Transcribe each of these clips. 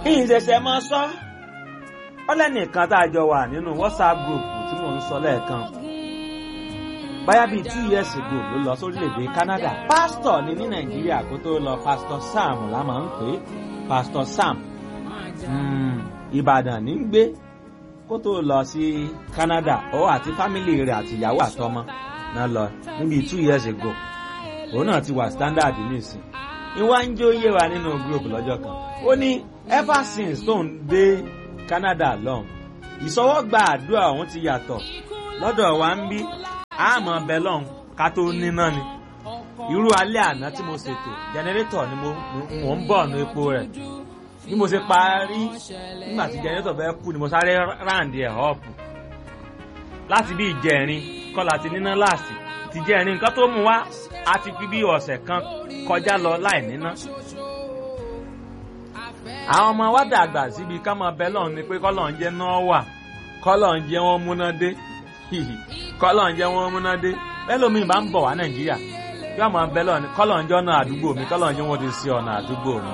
ìṣẹ̀ṣẹ̀ máa sọ ọlẹ́nìkan tá a jọ wà nínú whatsapp group tí mò ń sọ lẹ́ẹ̀kan báyà bíi two years ago ló lọ sórílẹ̀-èdè Canada pásítọ̀ ni ní Nàìjíríà kó tó lọ pásítọ̀ Sam la máa ń pè é pásítọ̀ Sam Ìbàdàn ní ń gbé kó tó lọ sí Canada ó àti fámìlì rẹ̀ àti ìyàwó àtọmọ náà lọ níbi two years ago òun náà ti wà standard nísìn ìwà ń jó yé wa nínú group lọ́jọ́ kan ó ní ever since tó ń dé Canada lọ́hùn ìsọwọ́gba àdúrà òun ti yàtọ̀ lọ́dọ̀ wa ń bí àmọ́ bẹ́lọ̀n ká tó níná ni irú alẹ́ àná tí mo ṣètò jẹnẹrétọ̀ ni mo mò ń bọ̀ nu epo rẹ̀ bí mo ṣe parí nígbà tí jẹnẹrétọ̀ bẹ́ẹ̀ kú ni mo sáré ráǹdì ẹ̀ ọ̀pù láti bí ìjẹrin kọ́la ti níná láàsì ti jẹrin nǹkan tó mú wá a ti fi bí ọ̀sẹ̀ kan kọjá lọ láì níná àwọn ọmọ wa dàgbà síbi ká máa bẹ́lọ̀n ni pé kọ́lọ̀ ń jẹ́ náà wà kọ́lọ̀ ń jẹ́ wọ́n múná dé kọ́lọ̀ ń jẹ́ wọ́n múná dé bẹ́lómi bá ń bọ̀ wá nàìjíríà yóò máa bẹ́ lọ́ọ̀ni kọ́lọ̀ ń jẹ́ ọ̀nà àdúgbò mi kọ́lọ̀ ń jẹ́ wọ́n ti ṣe ọ̀nà àdúgbò mi.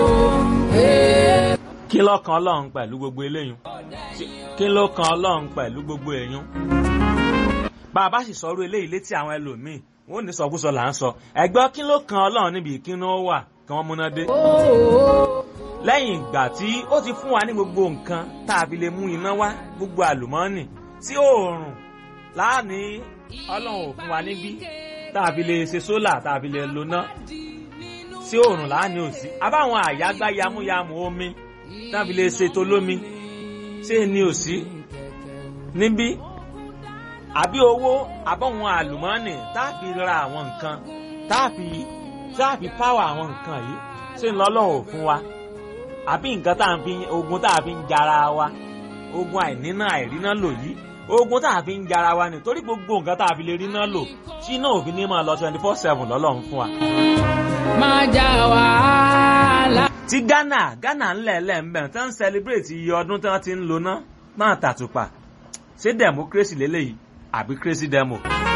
kí ló kan ọlọ́run pẹ̀lú gbogbo eléyìí kí ló kan ọlọ́run pẹ̀lú gbogbo èèyàn. bá a bá sì sọ̀rọ̀ eléyìí létí àwọn ẹlòmíì wọ́n ní sọkúsọ là ń sọ ẹ̀gbọ́n kí ló kan ọlọ́run níbi ìkíni ó wà kí wọ́n múná dé. lẹ́yìn ìgbà tí ó ti fún wa ní gbogbo nǹkan tá a fi lè mú iná wá gbogbo àlùmọ́ọ́nì tí oòrùn láàní ọlọ́run ò fún wa níbí tá a fi lè ṣe sólà tá a fi lè lo ná tí oòrùn láàní ò sí abáwọn àyágbá yamuyamu omi tá a fi lè ṣe tolómi ṣé ni ò sí níbí àbí owó àbọ̀wọn àlùmọ́ọ́nì tá a fi ra àwọn nǹkan tá a fi tá a fi páwọ̀ àwọn nǹkan yìí ṣé ń lọ́lọ́run ò fún wa àbí nǹkan tá a fi ogun tá a fi ń jara wa ogun àìníná àìríná lò yìí ogun tá a fi ń jara wa ni torí gbogbo nǹkan tá a fi lè rí náà lò tí iná òfin ní máa lọ twenty four seven lọ́lọ́run fún wa. máa já wàhálà. ti Ghana Ghana ńlẹ̀ lẹ́ẹ̀mbẹ̀ tí wọ́n ń celebrate iye ọdún tí wọ́n ti ń lo ná máa tàtùpà ṣé democracy lélẹ́yìí àbí crazy demo.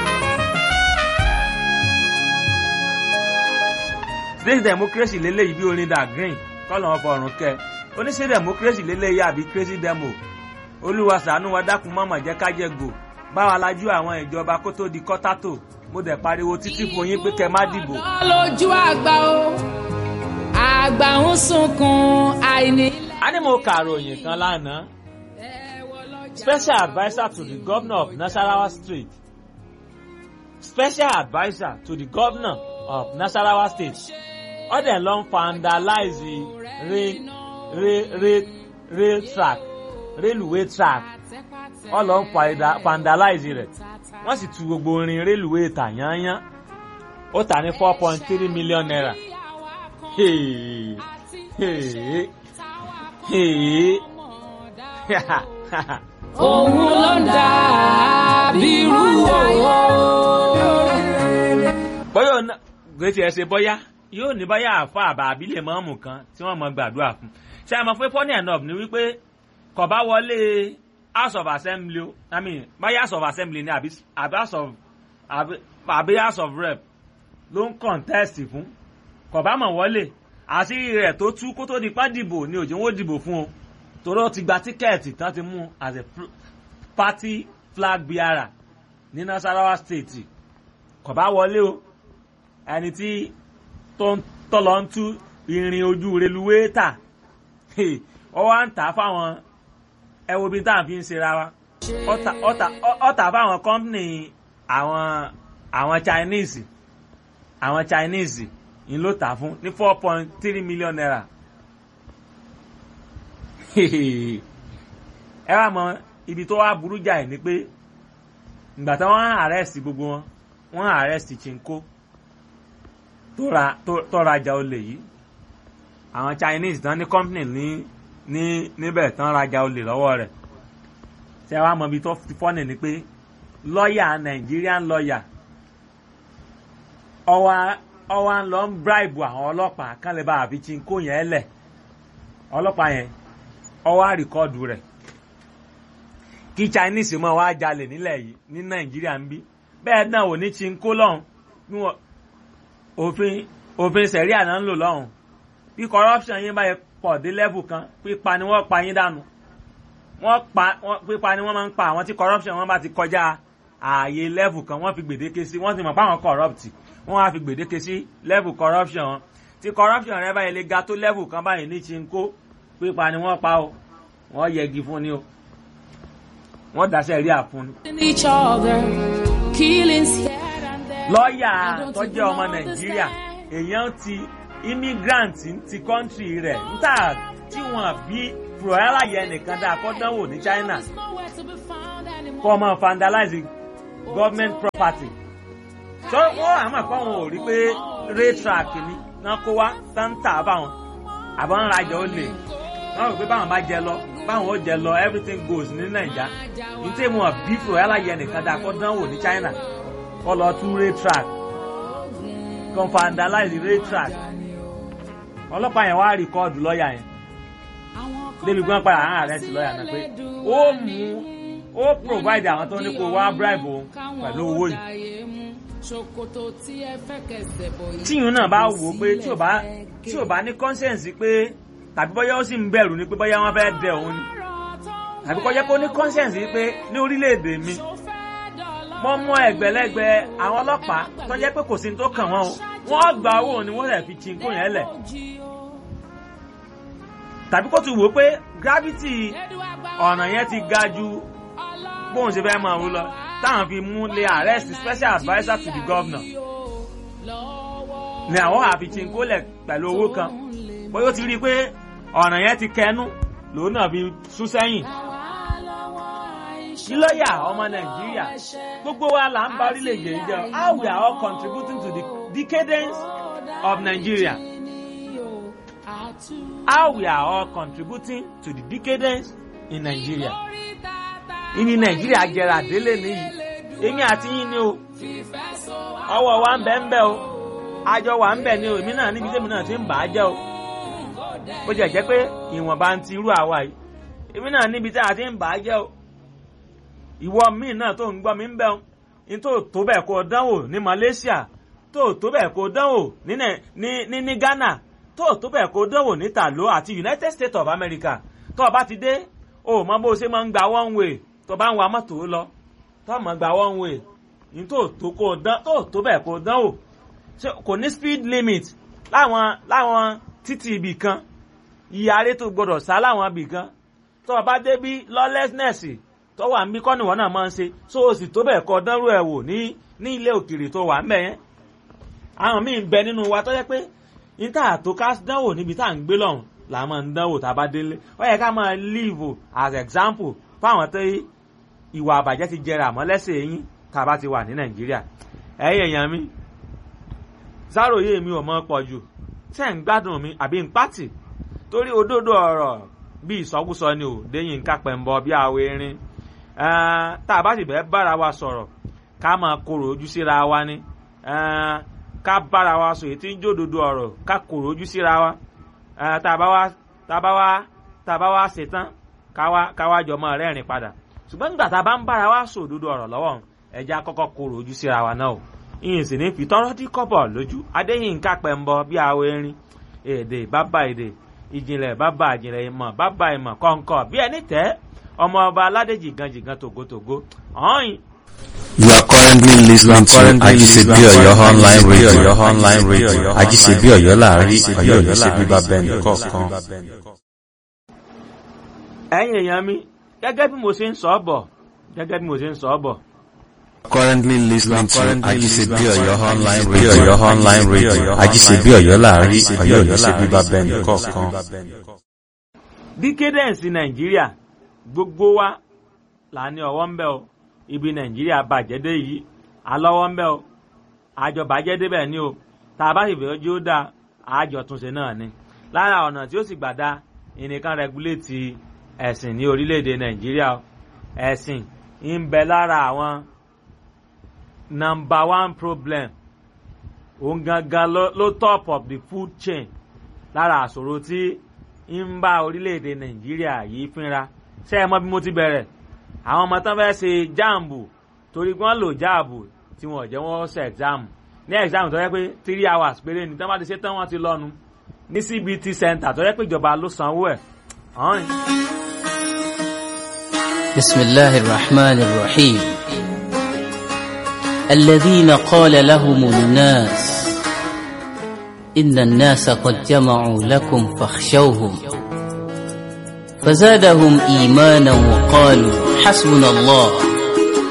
ṣé democracy lélẹ́yìí bí orin da green kọ́lọ̀ wọn fọrùn kẹ́ oníṣẹ́ democracy lélẹ́yìí àbí crazy demo olúwa ṣàánú wa dákun mọ́mọ́ jẹ́ ká jẹ gbò báwa lajú àwọn ìjọba kó tó di kọ́tátò mo dẹ̀ pariwo títí fún yín pé kẹ́ má dìbò. lójú àgbà o àgbà ń sunkún àìní. a ní mo kàròyìn kan lánàá special adviser to the governor of Nasarawa State special adviser to the governor of Nasarawa State ọ̀dẹ̀ ló ń vandalize rail rail rail rail track railway track wọ́n lọ ń vandalize rẹ̀ wọ́n sì tu gbogbo orin railway tà yányán ó tà ní four point three million naira. Hey, hey, hey. òun ló ń dà bírú owó. bọ́yọ̀ náà gbèsè ẹsẹ̀ bọ́yá yóò ní báyà àfa àbá àbílẹ̀ mọ́ọ̀mù kan tí wọ́n mọ gbàdúrà fún ṣé ẹ mọ̀ pé funny enough ni wípé kò bá wọlé house of assembly o i mean báyà house of assembly ni àbí àbí house of àbí àbí house of rep ló ń contest fún kò bá mọ̀ wọlé àṣírí rẹ̀ tó tú kó tó di pa dìbò ni òjò wọn dìbò fún o torí ó ti gba tíkẹ́ẹ̀tì tán ti mú as a party flag bearer ní Nasarawa state kò bá wọlé o ẹni tí tó ń tọ́lọ́ ń tú irin ojú reluwé tà ọ wá ń tà fáwọn ẹ wo bí tá à ń fi ń ṣera wa ọ tà fáwọn company àwọn àwọn Chinese àwọn Chinese ń ló tà fún ní four point three million naira ẹ wá mọ ibi tó wá burú jáì ni pé ìgbà tí wọ́n arrest gbogbo wọn wọ́n arrest Chinko tó rajà olè yìí àwọn Chinese tán ní company ní ní níbẹ̀ tán rajà olè lọ́wọ́ rẹ̀ ṣé wàá mọ ibi tó ti fọ́nì ni pé lọ́ọ̀yà Nigerian lọ́ọ̀yà ọwọ́ ọwọ́ ń lọ ń bribe àwọn ọlọ́pàá kán lè bá àfi Chinko yẹn lẹ̀ ọlọ́pàá yẹn ọwọ́ àríkọ́ọ̀dù rẹ̀ kí Chinese mọ̀ wá jalè nílẹ̀ yìí ní Nàìjíríà ń bí bẹ́ẹ̀ náà ò ní Chinko lọ́hùn òfin òfin sẹ̀ríà náà ń lò lọ́hùn bí corruption yín bá yẹ pọ̀ dé level kan pípa ni wọ́n pa yín dànù wọ́n pa wọ́n pípa ni wọ́n máa ń pa àwọn tí corruption wọn bá ti kọjá ààyè level kan wọ́n fi gbèdéke sí wọ́n ti mọ̀ pé àwọn corrupt wọ́n á fi gbèdéke sí level corruption wọn tí corruption rẹ báyìí lè ga tó level kan báyìí ní chinko pípa ni wọ́n pa o wọ́n yẹgi fún ni o wọ́n dáṣẹ́ rí àfún ni. each other, killings here and there. lọ́ọ̀yà I don't tó even jẹ́ ọmọ nàìjíríà understand. èèyàn ti immigrant ti country rẹ̀ níta tí wọ́n bí proyalaya nìkan dáa kọ́ dánwò ní china There's nowhere to be found anymore. kọ́ ọmọ vandalize government property. tó wọ́n àmọ́ pé wọn ò rí pé rail track ni náà kó wá táǹtà báwọn àbọ̀ ń rajà ó lè wọ́n rò pé báwọn bá jẹ lọ báwọn ó jẹ lọ everything goes ní nàìjà ní tí wọn bí proyalaya nìkan dáa kọ́ dánwò ní china kọ́ lọ tú rail track kan vandalize rail track ọlọ́pàá yẹn wá rìkọ́ọ̀dù lọ́ọ̀yà yẹn débi gbọ́n padà hàn arrest lọ́ọ̀yà náà pé ó mú ó provide àwọn tó ní kó wá bribe òun pẹ̀lú owó yìí tíyùn náà bá wò ó pé tí ò bá tí ò bá ní conscience pé tàbí bóyá ó sì ń bẹ̀rù ni pé bóyá wọ́n fẹ́ dẹ òun ni tàbí kó jẹ́ kó ní conscience pé ní orílẹ̀-èdè mi wọ́n mú ẹgbẹ̀lẹ́gbẹ̀ àwọn ọlọ́pàá tó jẹ́ pé kò sí ní tó kàn wọ́n o wọ́n gba owó ni wọ́n rẹ̀ fi chinko yẹn lẹ̀ tàbí kó ti wò ó pé gravity ọ̀nà yẹn ti ga ju bóun ṣe fẹ́ máa wú lọ táwọn fi mú lé arrest special adviser to the governor ni àwọn àfi chinko lẹ̀ pẹ̀lú owó kan bóyá ó ti rí i pé ọ̀nà yẹn ti kẹnu lòun náà fi sún sẹ́yìn kí lọ́ọ̀yà ọmọ nàìjíríà gbogbo wa là ń bá orílẹ̀-èdè yìí jẹ́ how we are all contributing to the decadence of Nigeria how we are all contributing to the decadence in Nigeria ìní nàìjíríà jẹrà délé nìyí èmi àti yín ni o ọwọ́ wa ń bẹ ń bẹ o àjọ wa ń bẹ ni o èmi náà níbi tèmi náà ti ń bà á jẹ́ o bó jẹ́ jẹ́ pé ìwọ̀nba ń ti irú àwa yìí èmi náà níbi tí a ti ń bà á jẹ́ o ìwọ míì náà tó ń gbọ́ mi ń bẹ̀ ní tó tó bẹ́ẹ̀ kó dánwò ní Malaysia tó tó bẹ́ẹ̀ kó dánwò ní ní ní Ghana tó tó bẹ́ẹ̀ kó dánwò ní Talo àti United States of America tó o bá ti dé o mọ bó o ṣe máa ń gba one way tó o bá ń wa mọ́tò lọ tó o máa gba one way ní tó tó kó dán tó tó bẹ́ẹ̀ kó dánwò kò ní speed limit láwọn láwọn títì ibì kan ìyáre tó gbọdọ̀ sá láwọn ibì kan tó o bá dé bí lawlessness tó wà ń bí kọ́ni wọn náà máa ń ṣe so o sì tó bẹ́ẹ̀ kọ́ dánrú ẹ̀ wò ní ní ilé òkèèrè tó wà ń bẹ̀ yẹn. àwọn míì ń bẹ nínú wa tó yẹ pé níta tó ká dánwò níbi tá à ń gbé lọ́hùn là máa ń dánwò tá a bá délé ó yẹ ká máa live as example fáwọn tó ìwà àbàjẹ́ ti jẹrà àmọ́ lẹ́sẹ̀ yín tá a bá ti wà ní nàìjíríà. ẹ̀yin èèyàn mi sáròyé mi ò mọ pọ̀ jù tẹ́ ń gbádùn mi àbí ń pátì torí òdodo ọ̀rọ̀ bí ìsọkúsọ ni ò déyìn ń kápẹ́ ń bọ bí àwọ̀ erin tá a bá sì bẹ́ẹ̀ bára wa sọ̀rọ̀ ká máa korò ojú síra wa ni ká bára wa sọ èyí tí ń jódodo ọ̀rọ̀ ká korò ojú síra wa tá a bá wá tá a bá wá tá a bá wá ṣetán ká wá jọ mọ́ rẹ́rìn padà ṣùgbọ́n nígbà tá a bá ń bára wa sọ òdodo ọ̀rọ̀ lọ́wọ́ ẹja kọ́kọ́ korò ojú síra wa náà o ìyìn sì ní fi tọ́rọ́ dí kọ́bọ̀ lójú adéyìnká pẹ̀ ń bọ bí àwọ̀ erin èdè bàbá èdè ìjìnlẹ̀ bàbá ìjìnlẹ̀ ìmọ̀ bàbá ìmọ̀ kọ̀ǹkọ̀ bí ẹni tẹ́ ọmọ ọba aládé jìgan jìgan tògótògó ọ̀hìn. You are currently listening to Ajisebi Oyo online radio. online radio. Ajisebi Oyo láàrin Oyo ní ṣe bíbá bẹ́ẹ̀ni kọ̀ọ̀kan. ẹ̀yin èèyàn mi gẹ́gẹ́ bí mo ṣe ń sọ ọ́ bọ̀ gẹ́gẹ́ bí mo ṣe ń sọ ọ́ bọ̀. Currently listening to Ajisebi Oyo online radio. Oyo online radio. Ajisebi Oyo láàrin Oyo ní ṣe bíbá bẹ́ẹ̀ni kọ̀ọ̀kan. decadence nàìjíríà gbogbo wa là ní ọwọ́ ń bẹ o ibi nàìjíríà bàjẹ́ dé yìí alọ́wọ́ ń bẹ o àjọ bàjẹ́ débẹ̀ ni o tá a bá sì fẹ́ ojú ó dáa àjọ túnṣe náà ni lára ọ̀nà tí ó sì gbà dá ìnìkan rẹguléètì ẹ̀sìn ní orílẹ̀-èdè nàìjíríà o ẹ̀sìn ń bẹ lára àwọn number one problem òun gangan ló top of the food chain lára àṣòro tí ń bá orílẹ̀-èdè nàìjíríà yìí fínra ṣé ẹ mọ bí mo ti bẹ̀rẹ̀ àwọn ọmọ tán fẹ́ ṣe jáàmù torí wọ́n lò jáàbù tí wọ́n jẹ́ wọ́n ṣe ẹ̀gzáàmù ní ẹ̀gzáàmù tó yẹ pé three hours péré ni tán bá ti ṣe tán wọ́n ti lọ́nu ní cbt center tó yẹ pé ìjọba ló sanwó ẹ̀ ọ̀hún. بسم الله الرحمن الرحيم الذين قال لهم الناس إن الناس قد جمعوا لكم فاخشوهم فزادهم إيمانا وقالوا حسبنا الله